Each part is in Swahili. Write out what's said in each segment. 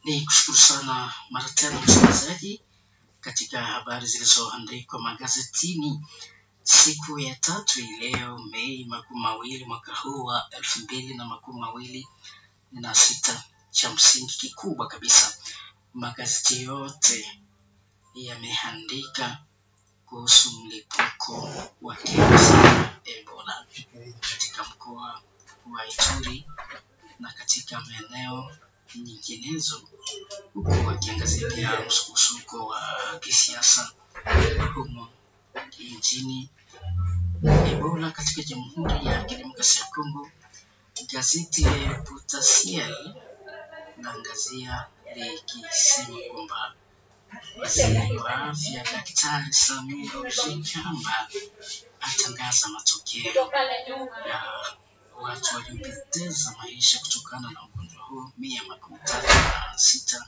Ni kushukuru sana mara tena msikilizaji katika habari zilizoandikwa magazetini siku ya tatu hii leo Mei makumi mawili mwaka huu wa elfu mbili na makumi mawili na sita. Cha msingi kikubwa kabisa, magazeti yote yameandika kuhusu mlipuko wa kirusi cha Ebola katika mkoa wa Ituri na katika maeneo nyinginezo, huku wakiangazia pia msukosuko wa kisiasa humo nchini. Ebola katika Jamhuri ya Kidemokrasia ya Kongo, gazeti la Potentiel naangazia likisema kwamba waziri wa afya Daktari Samia Ruhigamba atangaza matokeo ya watu waliopoteza maisha kutokana na ugonjwa huo mia makumi tatu na sita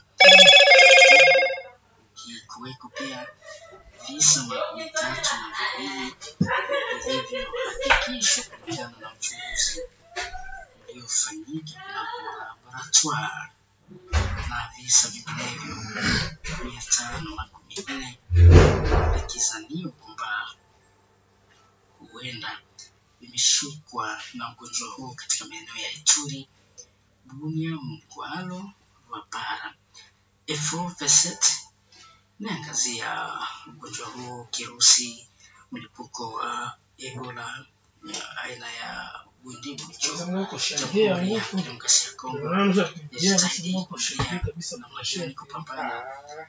ikiweko pia visa makumi tatu na viwili vilivyohakikishwa kulingana na uchunguzi uliofanyika kunako laboratoire na visa vinginevyo mia tano na kumi nne vikizaniwa kwamba huenda vimeshukwa na ugonjwa huo katika maeneo ya Ituri, Bunia, Mkwalo, Rwapara. Efo Veset inaangazia ugonjwa huo, kirusi mlipuko wa Ebola ya aina ya Bundibugyo, Jamhuri ya Kidemokrasia ya Kongo yajitahidi kuzuia namna gani kupambana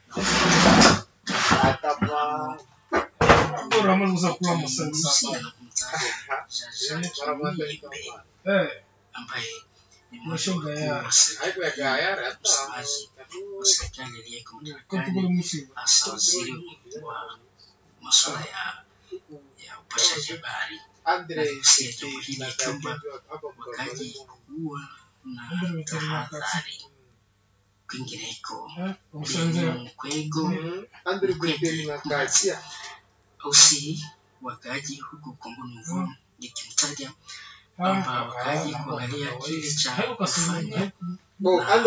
Unaweza kula msanga Rusia na kumtaja Jean-Jacques Muyembe ambaye ni mmoja wa wakuu wa serikali, msemaji wa serikali aliyeko madarakani, hasa waziri wa masuala ya ya upashaji habari anagusia jambo hili kwamba wakaji kuwa na tahadhari. Kwingineko, Mkwego ausi wakaaji huku Kongo Nouveau ikimtaja kwamba wakaaji kuangalia kile cha kufanya kuwa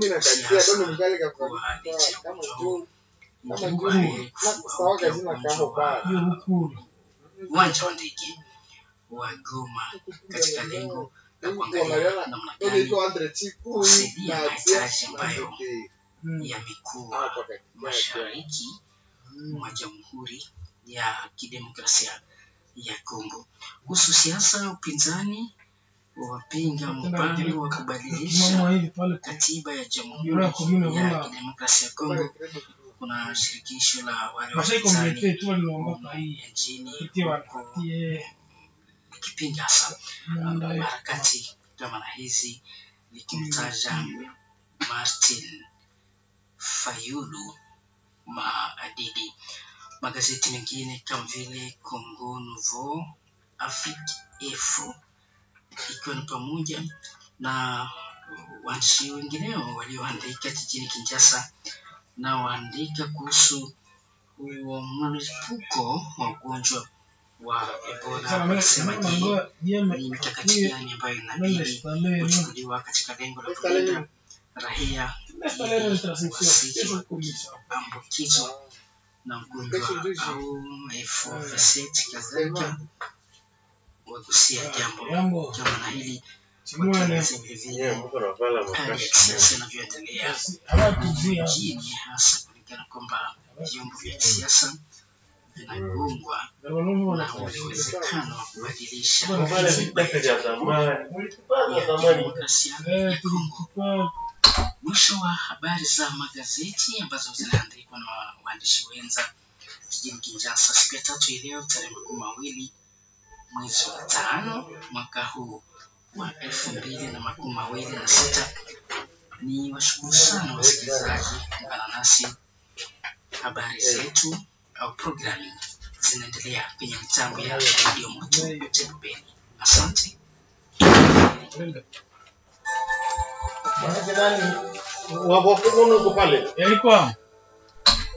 licha ya ugonjwa huu ingekuwa heri kufua upya ugonjwa wa uwanja wa ndege wa Goma katika lengo la kuangalia namna gani kusaidia mahitaji ambayo yamekuwa mashariki mwa Jamhuri ya Kidemokrasia ya Kongo. Kuhusu siasa, upinzani wapinga mpango wa kubadilisha katiba ya Jamhuri ya Kidemokrasia ya Kongo. Kuna shirikisho la wale wapinzani nchini huko likipinga hasa harakati kama na hizi likimtaja Martin Fayulu Maadidi. Magazeti mengine kama vile Congo Nouveau, Afrique Info ikiwa ni pamoja na waandishi wengineo walioandika jijini Kinshasa na waandika kuhusu huo mlipuko wa ugonjwa wa Ebola, wakisema je, ni mikakati gani ambayo inabidi kuchukuliwa katika lengo la kulinda raia ili wasije ambukizwa na ugonjwa au FOVC kadhalika, wagusia jambo kama na hili wakieleza vilevile hali ya kisiasa inavyoendelea nchini, hasa kulingana kwamba vyombo vya kisiasa vinagongwa na ule uwezekano wa kubadilisha demokrasia ya Kongo. Mwisho wa habari za magazeti ambazo zinaandikwa na waandishi wenza jijini Kinshasa siku ya tatu hii leo tarehe makumi mawili mwezi wa tano mwaka huu wa elfu mbili na makumi mawili na sita. Ni washukuru sana wasikilizaji kuungana nasi. Habari zetu au programu zinaendelea kwenye mitambo ya redio moto Tembeni. Asante. Yalikuwa